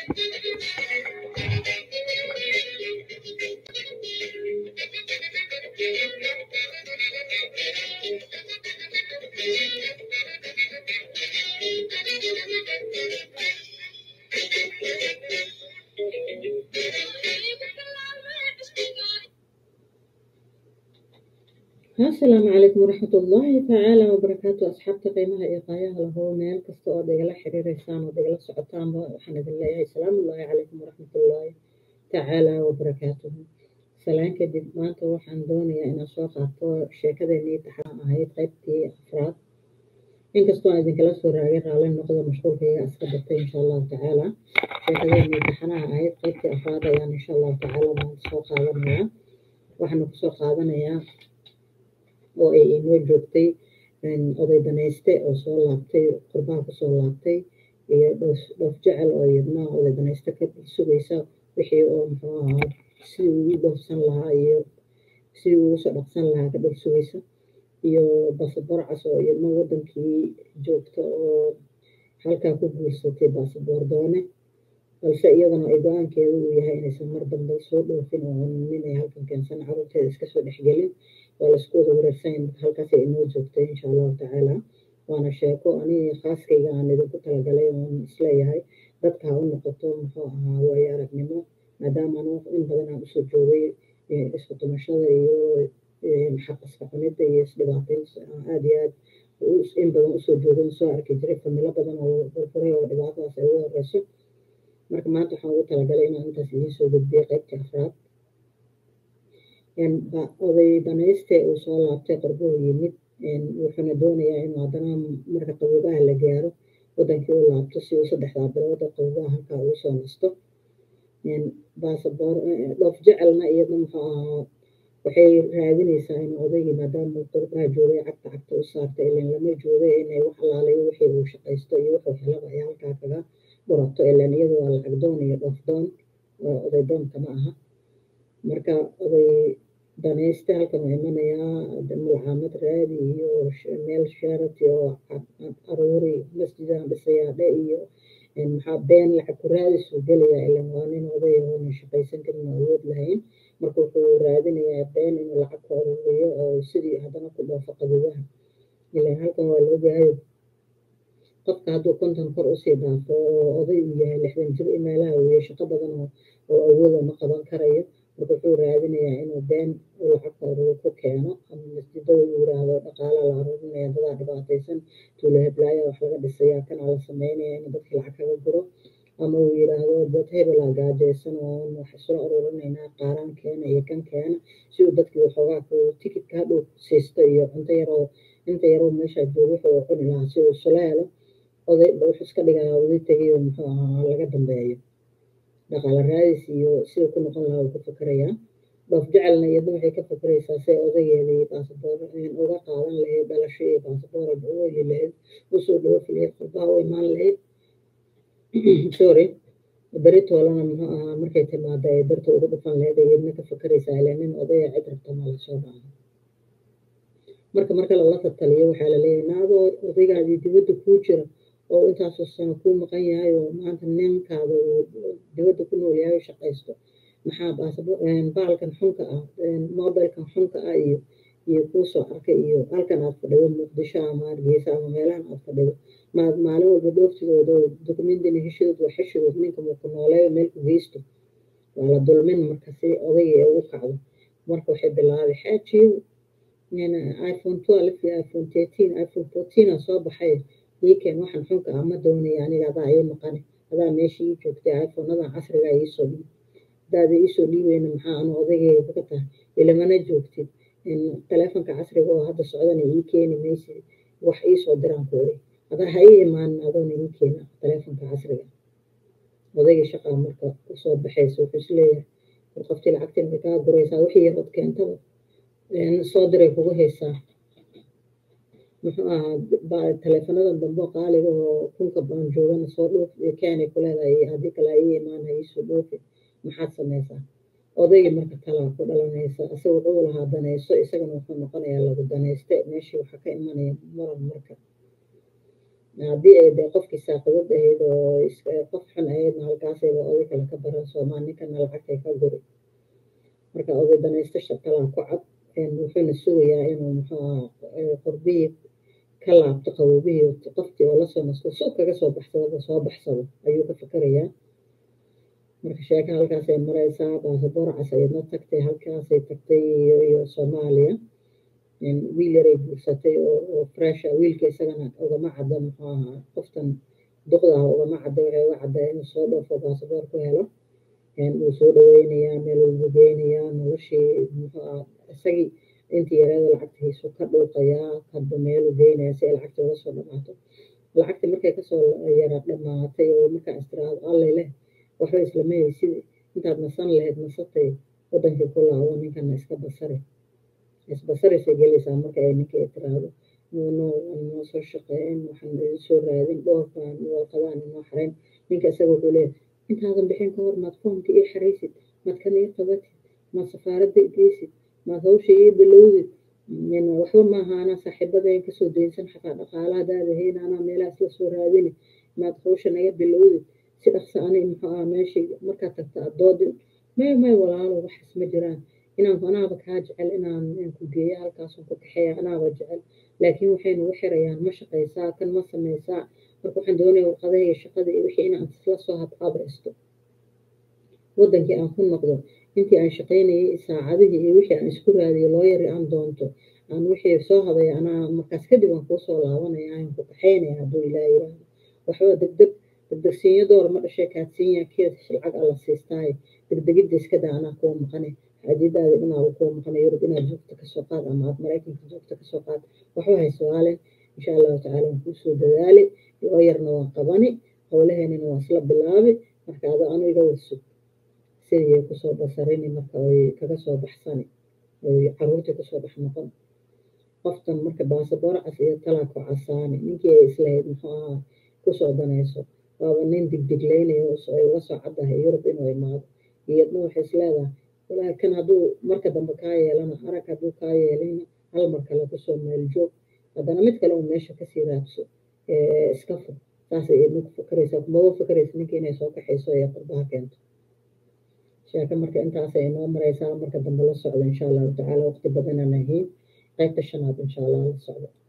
asalaamu calaykum waraxmat ullaahi tacaala wabarakaatu asxaabta qiimaha iyo qaayaha lahoo meel kasta ood igala xiriireysaan ood igala socotaanba waxaan idin leeyahay salaamullaahi calaykum waraxmatullaahi tacaala wabarakaatuhu salaan kadib maanta waxaan doonayaa inaan soo qaato sheekadeenii taxaan ahayd qaybtii afraad inkastoo aan idinkala soo raagay raalli noqda mashquulkayga iska batay insha allahu tacaala sheekadeenii taxanaha ahayd qaybtii afraad ayaan insha allahu tacaala maanta soo qaadanayaa waxaana kusoo qaadanayaa oo ay inoo joogtay oday danayste oo soo laabtay qurbaha kusoo laabtay iyo dhoof jecel oo iyadna oday danayste ka sugaysa wixii oo muxuu ahaa sidii ugu dhoofsan lahaa iyo sidii ugu soo dhaqsan lahaa ka dhor sugaysa iyo baasaboor cas oo iyadna wadankii joogta oo halkaa ku guursatay baasaboor doone balse iyadana ay go-aankeeda uu yahay inaysan mar dambe soo dhoofin oo nin ay halkan keensan carruurteeda iska soo dhexgelin waa laisku wada wareersan halkaas ay inoo joogtay insha allahu tacaala waana sheeko aniga khaaskayga aan idinku talagalay oon isleeyahay dadka ha u noqoto muxuu ahaa waayo aragnimo maadaama anu in badan aan usoo joogay isku tumashada iyo xaq iska cunida iyo isdhibaateyn aad iyo aad in badan usoo joogay soo arki jiray familo badan oo burburay oo dhibaatadaas ay ugu horeyso marka maanta waxaan ugu talagalay inaan intaas idiin soo gudbiyo qaybtii afraad oday danayste uu soo laabtay qarbuhu yimid wuxuuna doonayaa inuu haddana marka qabuubaha la gaaro wadankii u laabto si uu saddexdaa bilood oo qabuubaha halkaa ugu soo nasto baasaboor dhoof jecelna iyadna muxuu ahaa waxay raadinaysaa inuu odaygii maadaama qurbaha joogay cagta cagta u saarta ilan lama jooga inay wax alaalayo wixii uu shaqaysto iyo wuxuu helaba ay halkaa kaga burato ilan iyadu waa lacag doon iyo dhoof doon oday doonka ma aha marka oday danayste halkan uu imanayaa mulcaamad raadi iyo meel sharati oo aruuri masjidaan dhisayaa dhe iyo maxaa been lacag ku raadisuu gelayaa ilan waa nin oday oona shaqaysan karin oo awood lahayn marka wuxuu raadinayaa been inuu lacag ku aruuriyo oo sidii haddana ku dhoofo qabuubaha ilan halkan waa la ogyahay qofka hadduu konton kor usii dhaafo oo oday uu yahay lixdan jir meelaha weeye shaqo badan oo awooda ma qaban karayo marka wuxuu raadinayaa inuu been uu lacagta aruur ku keeno ama masjidada uu yiraahdo dhaqaala la aruurinaya dadaa dhibaataysan tuulo heblaaya wax laga dhisayaa kana la sameynaya inuu dadkii lacag kaga guro ama uu yiraahdo dad hebelaa gaajaysan oo wax isla aruurinaynaa qaaraan keena iyo kan keena si uu dadkii waxoogaa ku tikidka hadhow siisto iyo cunto yaroo inta yaroo meeshaa jooga wuxuu cuni lahaa si uu isula helo oday wuxuu iska dhigayaa oday tegiyo muxuu ahaa laga dambeeyo dhaqaale raadis iyo siduu ku noqon lahaa uu ku fikirayaa dhoof jecelna iyadna waxay ka fikiraysaa si odageedii baasaboor uga qaadan lahayd dhalasho iyo baasaboor u heli lahayd usoo dhoofi lahayd qurbaha u imaan lahayd sorry beri toolana muxuu ahaa markay timaado ay darta ugu dhufan lahayd iyadna ka fikiraysaa ilaa nin odaya cid rabta ma la soo dhaca marka marka lala tataliyo waxaa la leeyahay naadoo odaygaadii dibadda kuu jira oo intaasoo sano kuu maqan yahay oo maanta ninkaada uu dibadda ku nool yahay oo shaqaysto maxaa baalkan xunka ah mobilkan xunka ah iyo iyo kuu soo arkay iyo halkan aad fadhido muqdisho ama hargeysa ama meelahan aad fadhido maad maalin walba dhooftigooda oo dukumentini heshidood waa xeshidood ninka muuku nooleeyo meel ku geysto waa la dulmin marka si odayga ee ugu kacdo marka waxay bilaabay xaajiyo iphone twelve iyo iphone thirteen iphone fourteen aa soo baxay iikeen waxaan xunka ah ma doonaya aniga adaa ii maqane adaa meesha ii joogtay iphoneadan casriga iisoo dhiib hadaada iisoo dhiibeyna maxaa anu odaygeega ka tahay ilamana joogtid taleefonka casriga oo hadda socdana ii keeni maysid wax iisoo diraan ku iri adaa ha ii imaanin adoona ii keena taleefonka casriga odayga shaqaa marka usoo baxaysa wuxuu isleeyahay war qoftii lacagtiin way kaa guraysaa wixii yarood keentaba soo diray kugu haysaa muxuu ahaa taleefonadan dambe qaaliga oo kunka baan joogana soo dhoof keenay ku leedahay haddii kale ii imaana iisoo dhoofi maxaad samaysaa odayga marka talaa ku dhalanaysa isaga wuxuu lahaa danayso isagana wuxuu noqonayaa lagu danayste meeshii waxaa ka imanaya muran marka haddii ay dee qofkii saaqadad ahayd oo qof xun ahaydna halkaasayba oday kale ka baran soomaal ninkana lacagtay ka guri marka oday danaysto shaqalaa ku cad wuxuuna sugayaa inuu muxuu aha qorbihii ka laabto qabobihii qofkii oo lasoo nasto suuq kaga soo baxsado soo baxsado ayuu ka fikirayaa marka sheeka halkaasay maraysaa baasaboor cas ayadna tagtay halkaasay tagtay iyo soomaaliya wiil yaray guursatay oo fresha wiilka isagana ugama cadda muxuu ahaa qoftan duqda ah ugama cadda waxay uga caddaa inuu soo dhoofo baasaboor ku helo wuu soo dhaweynayaa meel wuu geynayaa noloshii muxuu ah isagii intii yareeda lacagtiisu ka dhuuqayaa kadba meeluu geynaya si ay lacagta uga soo dhamaato lacagti markay kasoo yara dhamaatay oo markaa istiraado allay leh waxba islama haysid intaad nasan lahayd nasatay wadankii ku laabo ninkana iska basari isbasarisay gelaysaa marka ay ninka tiraahdo noo soo shaqeyn waxaan idin soo raadin dhoorkaan walqadaan inoo xarayn ninka isaga wuxuu leeyahay intaadan bixin ka hor maad foomka ii xaraysid maad kan ii qabatid maad safaaradda geysid maad hawsha ii bilowdid waxba maaha anaa saaxiibadeen kasoo daynsan xataa dhaqaalahadaada hayn anaa meelahaas la soo raadini maad hawsha naga bilowdid si dhaqsa ani muxuu aha meeshii markaad tagta addoodin may may walaalo waxaas ma jiraan inaan anaaba kaa jecel inaan ku geeyo halkaasun ku kaxeeya anaaba jecel laakiin waxay nagu xirayaan ma shaqaysaa kan ma samaysaa marka waxaan doonaya warqadaha iyo shaqada iyo wixii inaan isla soo habqabraysto wadankii aan ku noqdo intii aan shaqaynayay saacadihii iyo wixii aan isku raadiyo loo yari aan doonto aan wixii soo habaya anaa markaas kadib aan kuu soo laabanaya aan ku kaxaynaya hadduu ilaa yiraahdo waxba degdeg degdegsiinyo door ma dhashay kaadsiinya keed lacag alla siistaaye degdegidda iskada anaa kuwa maqane xaajadaada dhinaaba kuwa maqane yurub inaad joogto kasoo qaad ama aad maraykanka joogto kasoo qaad waxba hay su-aalen insha allahu tacala waan kuusoo dadaali loo yarna waan qabani howlaheenina waa isla bilaabi marka ado anu iga warsug sidii kusoo basarini marka oy kaga soo baxsani oy caruurtii kusoo dhex noqon qoftan marka baasaboor cas iyo talaa ku casaani ninkii ay islahayd muxuu ahaa kusoo danayso waaba nin digdiglaynayo ay uga soo caddahay yurub inuu imaado iyadna waxay isleedahay walaahi kan hadduu marka dambe kaa yeelana arag hadduu kaa yeelayna hal mar kale kusoo meel joog haddana mid kale uu meesha kasii raadso iska fur saasay idin ku fakaraysaa kumaba fakaraysa ninka inay soo kaxayso ee qurbaha keento sheeka marka intaasay inoo maraysaa marka dambe la socdo insha allahu tacaala waqti badanaan ahayn qaybta shanaad insha allah la socdo